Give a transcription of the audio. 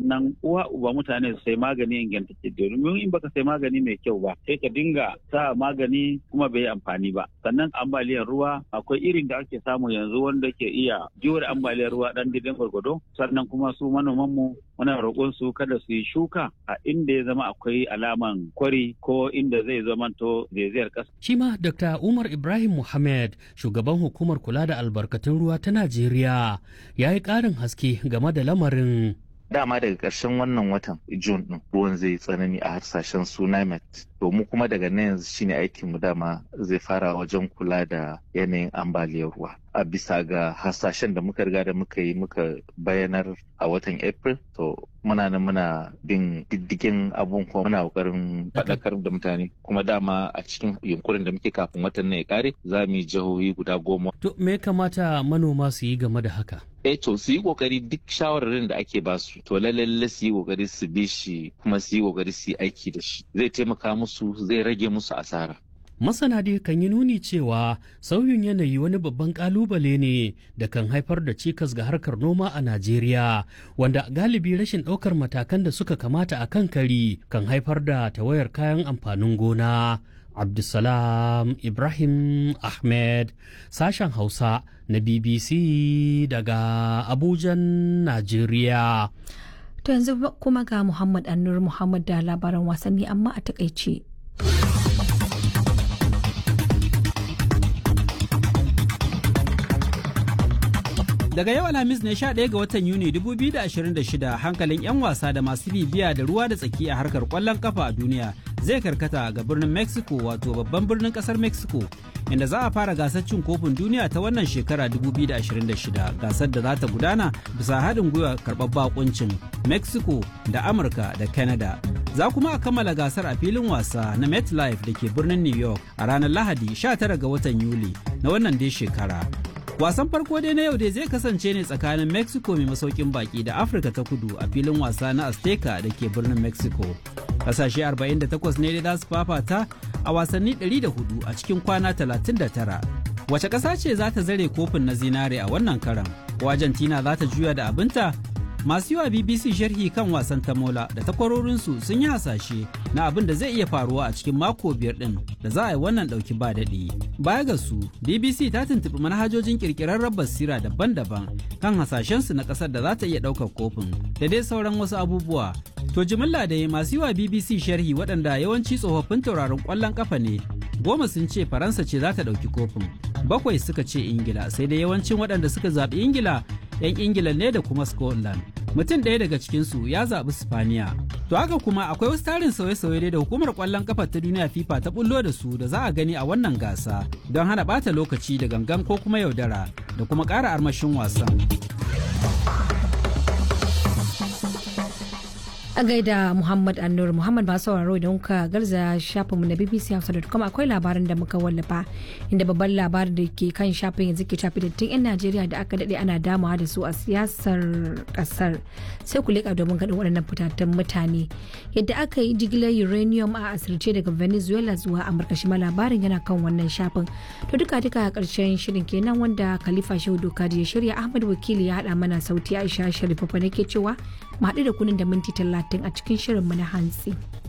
sannan uwa uba mutane su sai magani ingantacce domin in baka sai magani mai kyau ba sai ka dinga sa magani kuma bai yi amfani ba sannan ambaliyar ruwa akwai irin da ake samu yanzu wanda ke iya jure ambaliyar ruwa dan didan gwargwado sannan kuma su manoman mu muna roƙon su kada su yi shuka a inda ya zama akwai alaman kwari ko inda zai zamanto zaizayar ƙasa. Shi ma Dr. Umar Ibrahim Muhammad shugaban hukumar kula da albarkatun ruwa ta Najeriya ya yi ƙarin haske game da lamarin. dama daga ƙarshen wannan watan June ɗin ruwan zai tsanani a harsashen sunamet to mu kuma daga nan yanzu shine aikin mu dama zai fara wajen kula da yanayin ambaliyar ruwa a bisa ga hasashen da muka riga da muka yi muka bayanar a watan April to muna nan muna bin diddigin abun kuma muna kokarin faɗakar da mutane kuma dama a cikin yunkurin da muke kafin watan nan ya kare za mu yi jihohi guda goma. To me kamata manoma su yi game da haka? eh to su yi kokari duk shawararin da ake ba su to lalle su yi kokari su bi shi kuma su yi kokari su yi aiki da shi zai taimaka musu zai rage musu asara Masana dai kan yi nuni cewa sauyin yanayi wani babban kalubale ne da kan haifar da cikas ga harkar noma a Najeriya, wanda galibi rashin ɗaukar matakan da suka kamata a kan kari kan haifar da tawayar kayan amfanin gona. Abdulsalam Ibrahim Ahmed, sashen Hausa na BBC daga Abujan, Najeriya. To yanzu kuma ga Muhammad Annur Muhammad da labaran wasanni amma a takaice. Daga yau Alhamis ne 11 ga watan Yuni 2026 hankalin 'yan wasa da masu bibiya da ruwa da tsaki a harkar kwallon kafa a duniya zai karkata ga birnin Mexico wato babban birnin kasar Mexico inda za a fara gasar cin kofin duniya ta wannan shekara 2026 gasar da za ta gudana bisa haɗin gwiwa karɓar bakuncin Mexico da Amurka da Canada. Za kuma a kammala gasar a filin wasa na MetLife da ke birnin New York a ranar Lahadi 19 ga watan Yuli na wannan dai shekara. Wasan farko dai na yau dai zai kasance ne tsakanin Mexico mai masaukin baki da Afirka ta kudu a filin wasa na Azteca da ke birnin Mexico. Kasashe 48 ne dai za su fafata a wasanni 104 a cikin kwana 39. Wace ƙasa ce za ta zare kofin na zinare a wannan karan? Ko Argentina za ta juya da abinta? Masu yiwa BBC sharhi kan wasan tamola da takwarorinsu sun yi hasashe na abin da zai iya faruwa a cikin mako biyar ɗin da za a yi wannan ɗauki ba daɗi. Baya ga su, BBC ta tuntuɓi manhajojin ƙirƙirarren basira daban-daban kan hasashensu na ƙasar da za ta iya ɗaukar kofin da dai sauran wasu abubuwa. To jimilla da masu yiwa BBC sharhi waɗanda yawanci tsofaffin tauraron ƙwallon ƙafa ne goma sun ce faransa ce za ta ɗauki kofin bakwai suka ce ingila sai dai yawancin waɗanda suka zaɓi ingila 'yan ingila ne da kuma scotland mutum ɗaya daga cikinsu ya zaɓi spaniya to haka kuma akwai wasu tarin sauye-sauye da hukumar ƙwallon ƙafa ta duniya fifa ta bullo da su da za a gani a wannan gasa don hana ɓata lokaci da gangan ko kuma yaudara da kuma ƙara armashin wasan a gaida Muhammad Annur Muhammad ba sauraro idan kuka garza shafinmu na BBC Hausa.com akwai labaran da muka wallafa inda babban labarin da ke kan shafin yanzu ke shafi dattin 'yan Najeriya da aka daɗe ana damawa da su a siyasar ƙasar sai ku leƙa domin gaɗin waɗannan fitattun mutane yadda aka yi jigilar uranium a asirce daga Venezuela zuwa Amurka shi ma labarin yana kan wannan shafin to duka duka a ƙarshen shirin kenan wanda Khalifa Shehu Dokaji ya shirya Ahmad Wakili ya haɗa mana sauti Aisha Sharifa nake cewa mu haɗu da kunin da minti talatin a cikin shirinmu na hantsi.